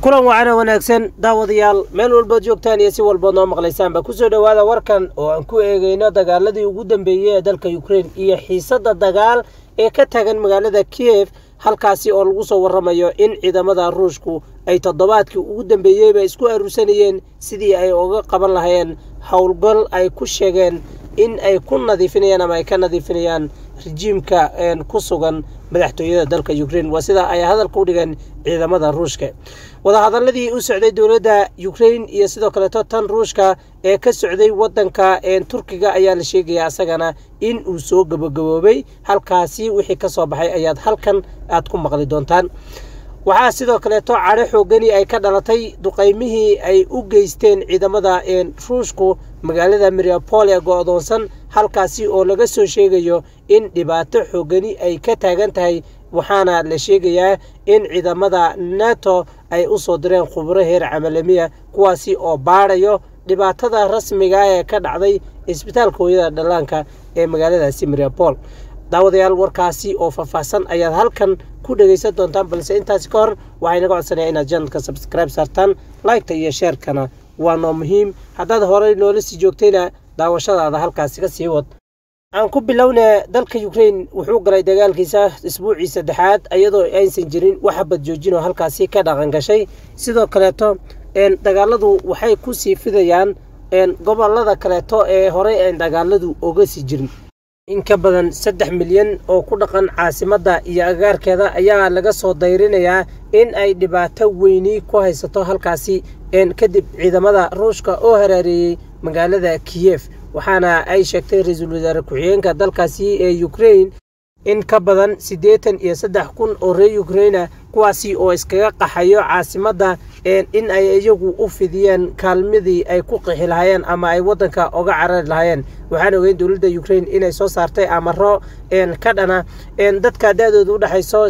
kulan wacana wanaagsan daawadayaal meel walbood joogtaan iyo si walbood noo maqlaysaanba kusoo dhowaada warkan oo aan ku eegeyno dagaaladii ugu dambeeyey ee dalka ukrein iyo xiisadda dagaal ee ka taagan magaalada kiev halkaasi oo lagu soo waramayo in ciidamada ruushku ay toddobaadkii ugu dambeeyeyba isku aruursanayeen sidii ay uga qaban lahayeen howlgal ay ku sheegeen in ay ku nadiifinayaan ama ay ka nadiifinayaan rejiimka ku sugan madaxtooyada dalka ukrein waa sida ay hadalka u dhigeen ciidamada ruushka wadahadaladii u socday dowladda ukrein iyo sidoo kaleeto tan ruushka ee ka socday wadanka turkiga ayaa la sheegaya asagana in uu soo gabagaboobay halkaasi wixii ka soo baxay ayaad halkan aad ku maqli doontaan waxaa sidoo kaleeto cadho xoogani ay ka dhalatay duqaymihii ay u geysteen ciidamada ruushku magaalada mariapol ee go-doonsan halkaasi oo laga soo sheegayo in dhibaato xoogani ay ka taagan tahay waxaana la sheegayaa in ciidamada nato ay u soo direen khubro heer camalamiya kuwaasi oo baadhayo dhibaatada rasmiga ee ka dhacday isbitaalka hooyada dhallaanka ee magaaladaasi mariapol daawadayaal warkaasi oo faahfaahsan ayaad halkan ku dhegaysan doontaan balse intaasi ka hor waxay naga codsanaya inaad janalka sabskribe saartaan liketa iyo sheerkana waa noo muhiim haddaad horey noola sii joogtayna daawashadaada halkaasi ka sii wad aan ku bilowna dalka ukrein wuxuu galay dagaalkiisa isbuucii saddexaad iyadoo aysan jirin wax habad joojinoo halkaasi ka dhaqan gashay sidoo kaleeto dagaaladu waxay ku sii fidayaan gobolada kaleeto ee horey aan dagaaladu oga sii jirin in ka badan saddex milyan oo ku dhaqan caasimadda iyo agaarkeeda ayaa laga soo dayrinayaa in ay dhibaato weyni ku haysato halkaasi kadib ciidamada ruushka oo haraareeyey magaalada kiyef waxaana ay sheegtay ra-iisul wasaare ku-xigeenka dalkaasi ee ukrein in ka badan siddeetan iyo saddex kun oo reer ukreina kuwaasi oo iskaga qaxayo caasimadda in ay iyagu u fidiyeen kaalmadii ay ku qixi lahaayeen ama ay waddanka oga carari lahaayeen waxaan ogeyn dowladda ukrein inay soo saartay amaro ka dhana dadka da-dooda u dhexayso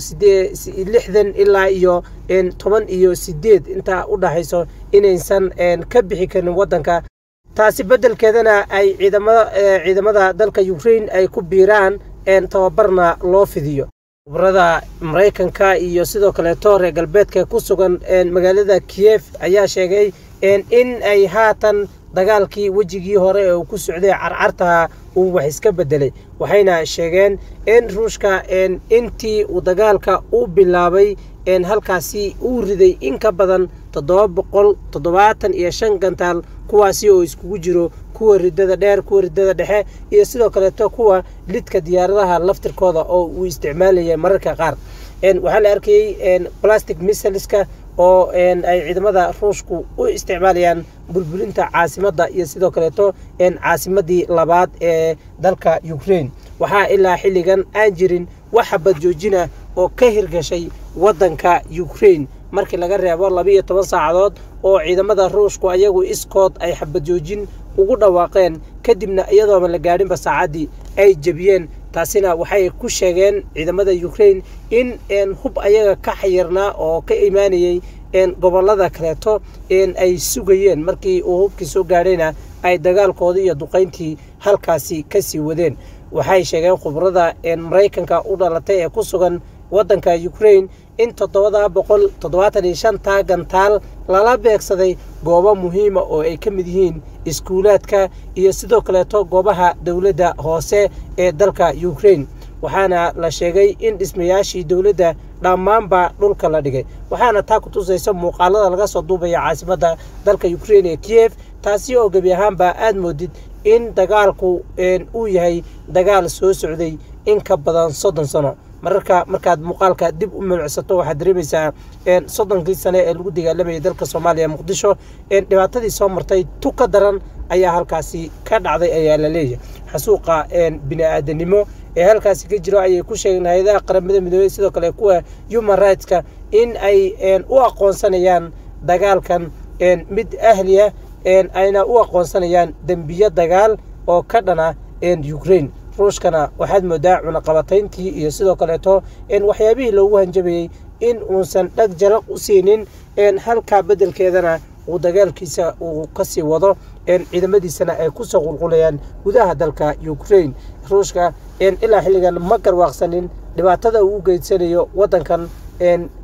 lixdan ilaa iyo toban iyo sideed intaa u dhexayso inaysan ka bixi karin waddanka taasi beddelkeedana ay ciidamada dalka ukrein ay ku biiraan tababarna loo fidiyo khubrada maraykanka iyo sidoo kaleeto reer galbeedka ku sugan magaalada kiyef ayaa sheegay in ay haatan dagaalkii wejigii hore ee uu ku socday carcartaha uu wax iska bedelay waxayna sheegeen in ruushka intii uu dagaalka u bilaabay halkaasi uu riday in ka badan toddoba boqol toddobaatan iyo shan gantaal kuwaasi oo iskugu jiro kuwa ridada dheer kuwa ridada dhexe iyo sidoo kaleeto kuwa lidka diyaaradaha laftirkooda oo uu isticmaalayay mararka qaar waxaa la arkayey plastic missileska oo ay ciidamada ruushku u isticmaalayaan burburinta caasimadda iyo sidoo kaleeto caasimadii labaad ee dalka ukrein waxaa ilaa xilligan aan jirin wax habad joojina oo ka hirgashay waddanka ukrein markii laga reebo labiiyo toban saacadood oo ciidamada ruushku ayagu iskood ay xabad joojin ugu dhawaaqeen kadibna iyadooba la gaadhinba saacaddii ay jebiyeen taasina waxay ku sheegeen ciidamada ukrein in hub ayaga ka xayirnaa oo ka imaanayey gobolada kaleeto ay sugayeen markii uu hubkii soo gaadhayna ay dagaalkoodii iyo duqayntii halkaasi kasii wadeen waxay sheegeen khubrada maraykanka u dhalatay ee ku sugan waddanka ukrein in toddobada boqol toddobaatan iyo shanta gantaal lala beegsaday goobo muhiima oo ay ka mid yihiin iskuulaadka iyo sidoo kaleeto goobaha dowladda hoose ee dalka ukrein waxaana la sheegay in dhismayaashii dowladda dhammaanba dhulka la dhigay waxaana taa ku tusaysa muuqaalada laga soo duubaya caasimadda dalka ukrein ee kiyef taasi oo gebi ahaanba aad moodid in dagaalku uu yahay dagaal soo socday in ka badan soddon sano mararka markaad muuqaalka dib u mulcsato waxaad dareemaysaa soddonkii sane ee lagu dagaalamayay dalka soomaaliya muqdisho dhibaatadii soo martay tu ka daran ayaa halkaasi ka dhacday ayaa la leeyahay xasuuqa bini-aadanimo ee halkaasi ka jiro ayay ku sheegeen hay-adaha qaramada midoobey sidoo kale kuwa human rightska in ay u aqoonsanayaan dagaalkan mid ahliya ayna u aqoonsanayaan dembiyo dagaal oo ka dhana ukrein ruushkana waxaad moodaa cunaqabatayntii iyo sidoo kaleeto waxyaabihii loogu hanjabayey in uusan dhag jalaq u siinin halkaa beddelkeedana uu dagaalkiisa uu kasii wado ciidamadiisana ay kusoo qulqulayaan gudaha dalka ukrein ruushka ilaa xilligan ma garwaaqsanin dhibaatada uu u geysanayo waddankan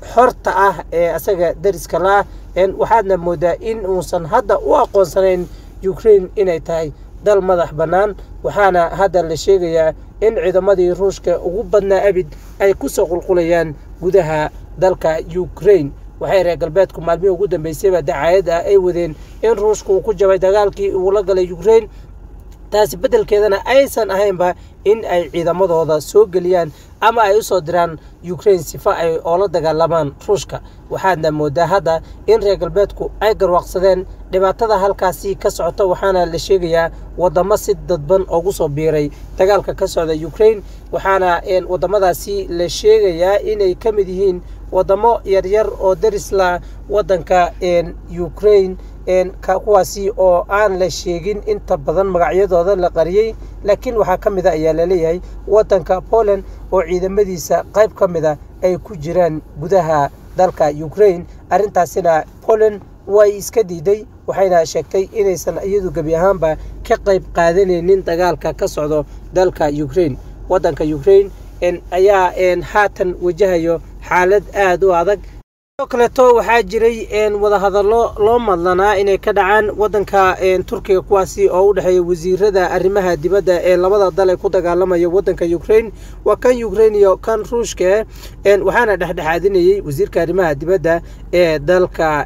xorta ah ee asaga dariska la waxaadna moodaa in uusan hadda u aqoonsanayn ukraine inay tahay dal madax bannaan waxaana hadda la sheegayaa in ciidamadii ruushka ugu badnaa abid ay kusoo qulqulayaan gudaha dalka ukraine waxay reer galbeedku maalmihii ugu dambeysayba dacaayad ah ay wadeen in ruushka uu ku jabay dagaalkii uu la galay ukraine taasi beddelkeedana aysan ahaynba in ay ciidamadooda soo geliyaan ama ay u soo diraan ukraine sifa ay oola dagaalamaan ruushka waxaadna moodaa hadda in reer galbeedku ay garwaaqsadeen dhibaatada halkaasi ka socota waxaana la sheegayaa wadamo si dadban ugu soo biiray dagaalka ka socda ukraine waxaana wadamadaasi la sheegayaa inay ka mid yihiin wadamo yaryar oo darisla wadanka ukraine kuwaasi oo aan la sheegin inta badan magacyadooda la qariyey laakiin waxaa ka mid a ayaa laleeyahay wadanka poland oo ciidamadiisa qayb ka mid a ay ku jiraan gudaha dalka ukraine arrintaasina poland way iska diiday waxayna sheegtay inaysan iyadu gebi ahaanba ka qayb qaadanaynin dagaalka ka socdo dalka ukraine wadanka ukraine ayaa haatan wajahayo xaalad aada u adag sidoo kaleeto waxaa jiray wadahadallo loo madlanaa inay ka dhacaan wadanka turkiga kuwaasi oo u dhexeeya wasiirada arrimaha dibadda ee labada dal ee ku dagaalamaya wadanka ukraine waa kan ukraine iyo kan ruushka waxaana dhexdhexaadinayey wasiirka arrimaha dibadda ee dalka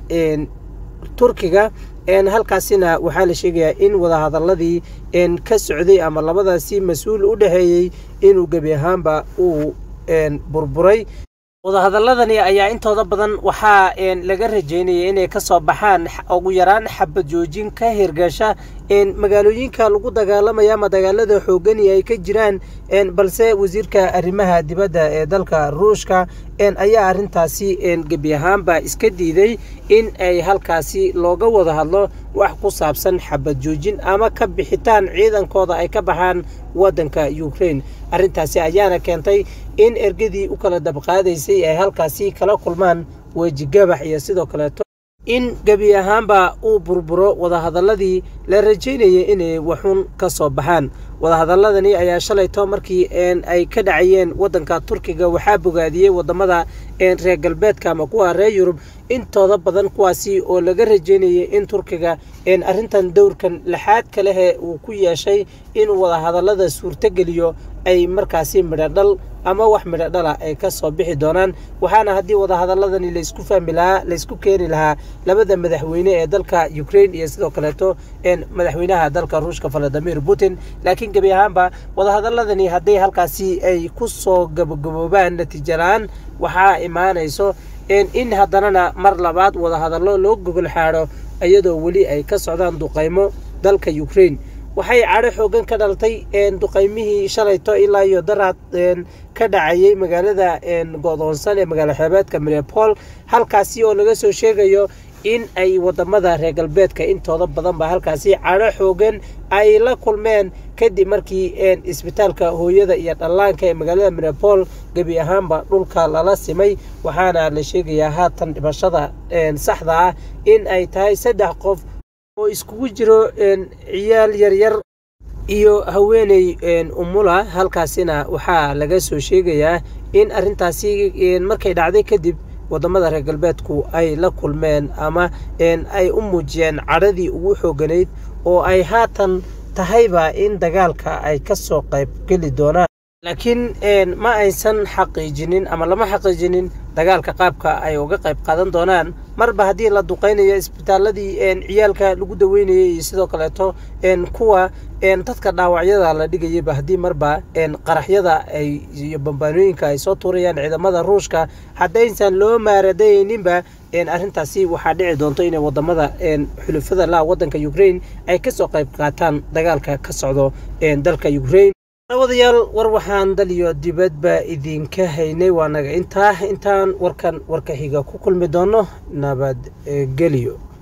turkiga halkaasina waxaa la sheegayaa in wadahadaladii ka socday ama labadaasi mas-uul u dhexeeyey inuu gebi ahaanba uu burburay wadahadaladani ayaa intooda badan waxaa laga rajeynayay inay kasoo baxaan ugu yaraan xabad joojin ka hirgasha magaalooyinka lagu dagaalamaya ama dagaalada xoogani ay ka jiraan balse wasiirka arrimaha dibadda ee dalka ruushka ayaa arrintaasi gebi ahaanba iska diiday in ay halkaasi looga wada hadlo wax ku saabsan xabad joojin ama ka bixitaan ciidankooda ay ka baxaan wadanka ukraine arrintaasi ayaana keentay in ergadii u kala dabqaadaysay ay halkaasi kala kulmaan wejigabax iyo sidoo kaleeto in gebi ahaanba uu burburo wadahadaladii la rajaynayay inay waxun ka soo baxaan wadahadaladani ayaa shalayto markii ay ka dhacayeen wadanka turkiga waxaa bogaadiyey wadamada reer galbeedka ama kuwa reer yurub intooda badan kuwaasi oo laga rajeynayay in turkiga arrintan dowrkan laxaadka lehe uu ku yeeshay inuu wadahadalada suurtogeliyo ay markaasi midhodhal ama wax midhodhala ay ka soo bixi doonaan waxaana haddii wadahadaladani laysku fahmi lahaa laysku keeni lahaa labada madaxweyne ee dalka ukraine iyo sidoo kaleeto madaxweynaha dalka ruushka valadimir putin laakiin gebi ahaanba wadahadaladani hadday halkaasi ay ku soo gabagaboobaan natiijo la-aan waxaa imaanayso in haddanana mar labaad wadahadallo loo gogol xaadho iyadoo weli ay ka socdaan duqaymo dalka ukraine waxay cadho xoogan ka dhalatay duqaymihii shalayto ilaa iyo daraad ka dhacayay magaalada go'doonsan ee magaalo xeebeedka minepol halkaasi oo laga soo sheegayo in ay wadamada reer galbeedka intooda badan ba halkaasi cadho xoogan ay la kulmeen kadib markii isbitaalka hooyada iyo dhallaanka ee magaalada minepol gebi ahaanba dhulka lala simay waxaana la sheegayaa haatan dhimashada saxda ah in ay tahay saddex qof oo iskugu jiro ciyaal yaryar iyo haweeney umula halkaasina waxaa laga soo sheegayaa in arrintaasi markay dhacday kadib wadamada reer galbeedku ay la kulmeen ama ay u muujiyeen cadhadii ugu xooganayd oo ay haatan tahayba in dagaalka ay ka soo qayb geli doonaan laakiin ma aysan xaqiijinin ama lama xaqiijinin dagaalka qaabka ay uga qayb qaadan doonaan marba haddii la duqaynayo isbitaaladii ciyaalka lagu daweynayay iyo sidoo kaleeto kuwa dadka dhaawacyada la dhigayayba haddii marba qaraxyada ay iyo bambaanooyinka ay soo tuurayaan ciidamada ruushka haddaysan loo maaradayninba arrintaasi waxaa dhici doonto inay wadamada xulufada laha wadanka ukraine ay kasoo qayb qaataan dagaalka ka socdo dalka ukraine wadayaal war waxaan dal iyo dibadba idinka haynay waa naga intaa intaan warkan warka xiga ku kulmi doono nabadgelyo